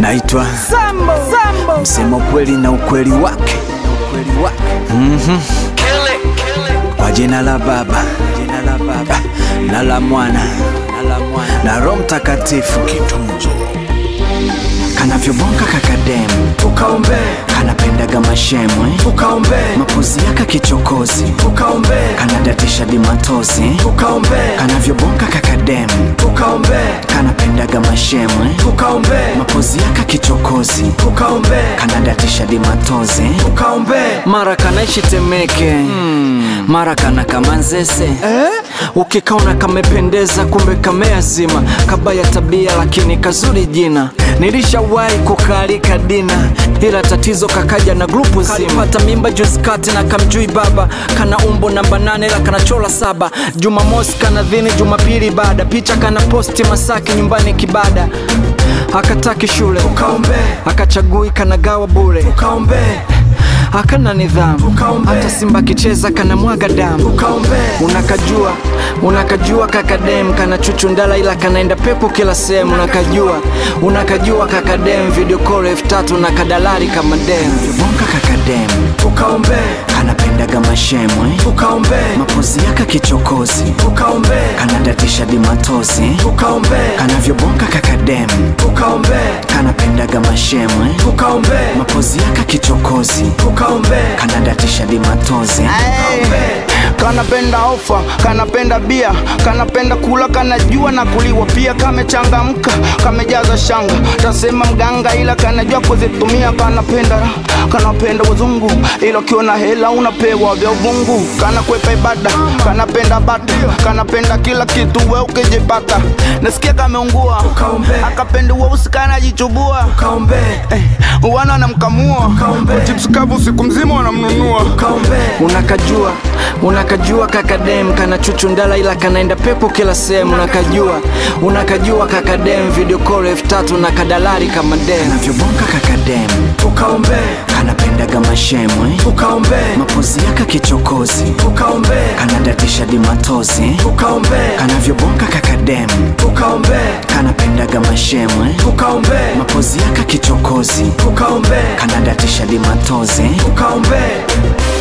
naitwa Sambo, Sambo. msema ukweli na ukweli wake Mhm. kwa jina la Baba na la Mwana na Roho Mtakatifu kanavyobonga kakadem Tukaombe, kanapendaga mashemwe tukaombe, mapozi yaka kichokozi tukaombe, kanadatisha dimatozi tukaombe, kanavyobonga kakadem tukaombe, kanapendaga mashemwe tukaombe, mapozi yaka kichokozi tukaombe, kanadatisha dimatozi tukaombe. mara kanaishi Temeke mara kana kama Nzese Eh? ukikaona kamependeza kumbe kameazima kabaya tabia lakini kazuri jina nilishawahi kukalika dina ila tatizo kakaja na grupu zima kalipata mimba juzi kati na kamjui baba kana umbo namba nane ila kanachola saba jumamosi kana dhini jumapili baada picha kana posti masaki nyumbani kibada akataki shule Tukaombe, akachagui kanagawa bure tukaombe, akana nidhamu Tukaombe. hata simba akicheza kana mwaga damu tukaombe, unakajua unakajua kakadem kana chuchundala ila kanaenda pepo kila sehemu unakajua unakajua kakadem video call elfu tatu na kadalari kama dem bonga kakadem tukaombe, kanapendaga mashemwe tukaombe, mapozi yaka kichokozi tukaombe, kanadatisha dimatozi tukaombe, kanavyobonga kakadem tukaombe, kanapendaga mashemwe tukaombe, mapozi yaka kichokozi tukaombe, kanadatisha dimatozi kanapenda ofa kanapenda bia kanapenda kula kanajua na kuliwa pia kamechangamka kamejaza shanga tasema mganga ila kanajua kuzitumia kanapenda kanapenda wazungu ila ukiwa na hela unapewa vya uvungu kanakwepa ibada kanapenda bata kanapenda kila kitu we ukijipata nasikia kameungua Tukaombe. akapenda weusi kanajichubua tukaombe, eh, wana wanamkamua Tukaombe. chips kavu siku mzima wanamnunua tukaombe, unakajua unakajua kakadem kana chuchundala ila kanaenda pepo kila sehemu unakajua unakajua kakadem video call elfu tatu na kadalari kama dem navyobonga kakadem tukaombe, kanapendaga mashemwe tukaombe, mapozi yaka kichokozi tukaombe, kanadatisha dimatozi tukaombe, kanavyobonga kakadem tukaombe, kanapendaga mashemwe tukaombe, mapozi yaka kichokozi tukaombe, kanadatisha dimatozi tukaombe.